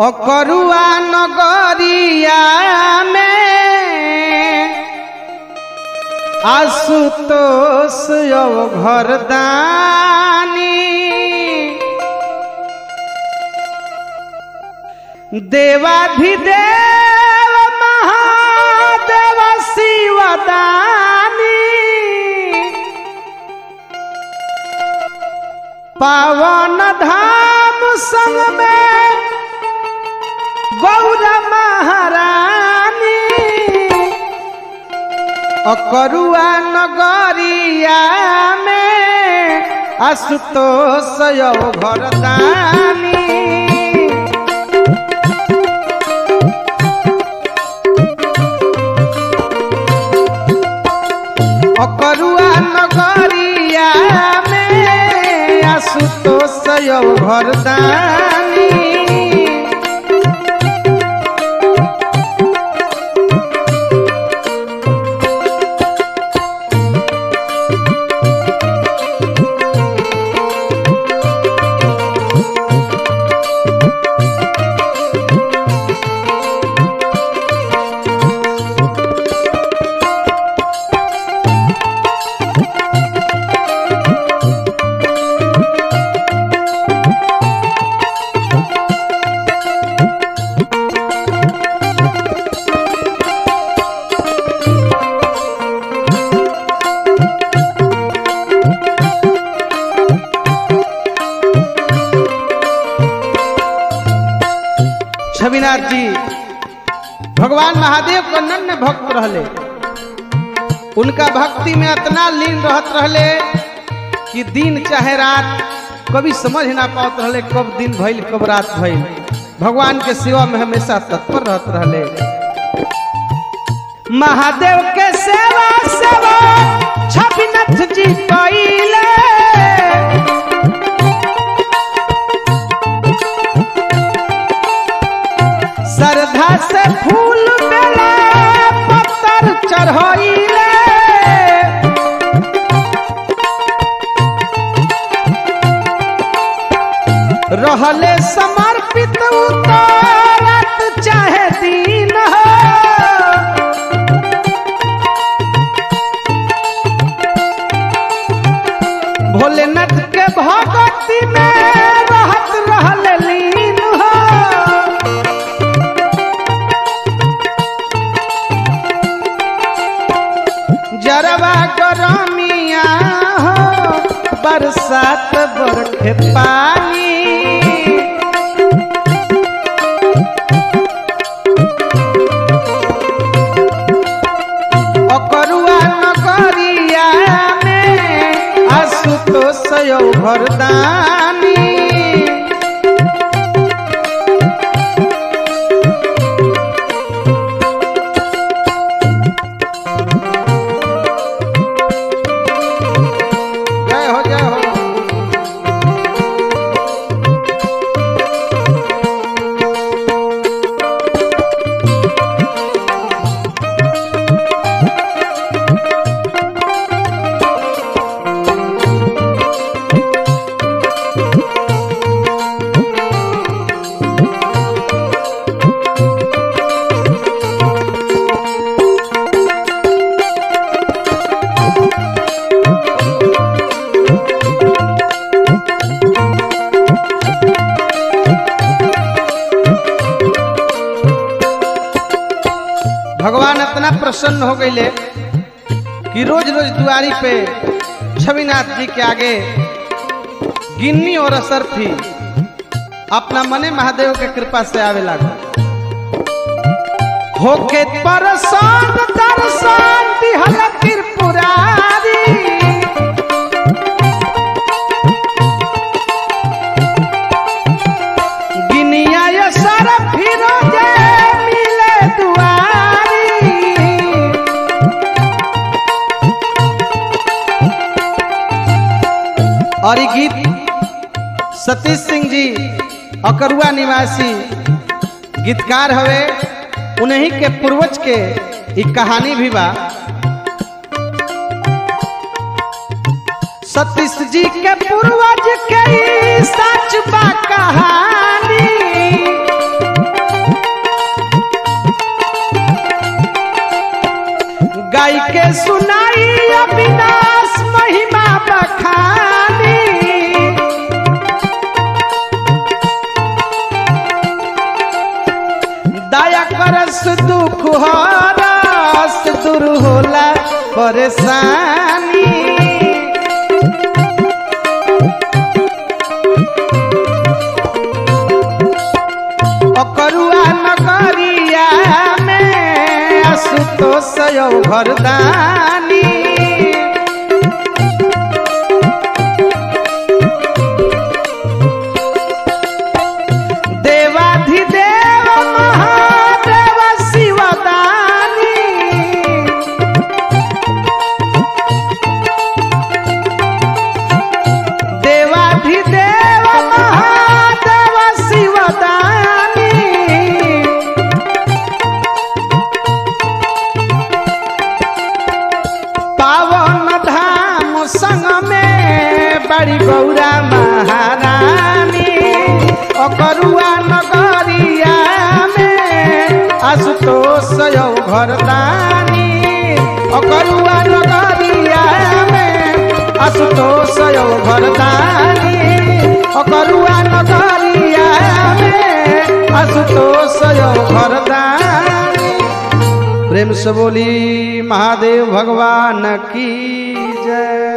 अकरुआ नगरिया में आशुतोष यौ घरदानी देवाधिदेव महादेव शिवदानी पावन धाम संग में गौर महारानी अकरुआ नगरिया में आशुतोष यौ घरदानी अकरुआ नगरिया में आशुतोष यौ घरदानी छविनाथ जी भगवान महादेव को नन्य भक्त रहले उनका भक्ति में इतना लीन रहत रहले कि दिन चाहे रात कभी समझ ना पात रहले कब दिन भइल कब रात भइल भगवान के सेवा में हमेशा तत्पर रहत रहले महादेव के सेवा सेवा छविनाथ जी कइले श्रद्धा से फूल बेला पत्थर चढ़ाइले रहले समर्पित उतारत चाहे दिन हो भोलेनाथ के भगती में रहत रहले लीन हो जरवा गरमिया हो बरसात बरखे पानी अकरुआ नगरिया में आशुतोष यौ घरदानी जय हो जय हो भगवान इतना प्रसन्न हो गईले कि रोज रोज दुआरी पे छविनाथ जी के आगे गिन्नी और असर थी अपना मने महादेव के कृपा से आवे लगा होके परसान दर्शन दिहल त्रिपुरारी गिनिया असर फिरोजे मिले दुआरी और ये गीत सतीश सिंह जी अकरुआ निवासी गीतकार हवे उन्हीं के पूर्वज के एक कहानी भी बा सतीश जी के पूर्वज के ई सच बा कहानी गाय के सुनाई अविनाश महिमा बखानी दया करस दुख हरस दूर होला परेशानी अकरुआ नगरिया में आशुतोष यौ घरदानी देवाधिदेव महादेव शिवदानी देवाधिदेव महादेव शिवदानी पावन धाम संग में बड़ी गौरा महारानी अकरुआ नगरिया में आशुतोष यौ घरदानी अकरुआ नगरिया में आशुतोष यौ घरदानी अकरुआ नगरिया में आशुतोष यौ घरदानी प्रेम से बोली महादेव भगवान की जय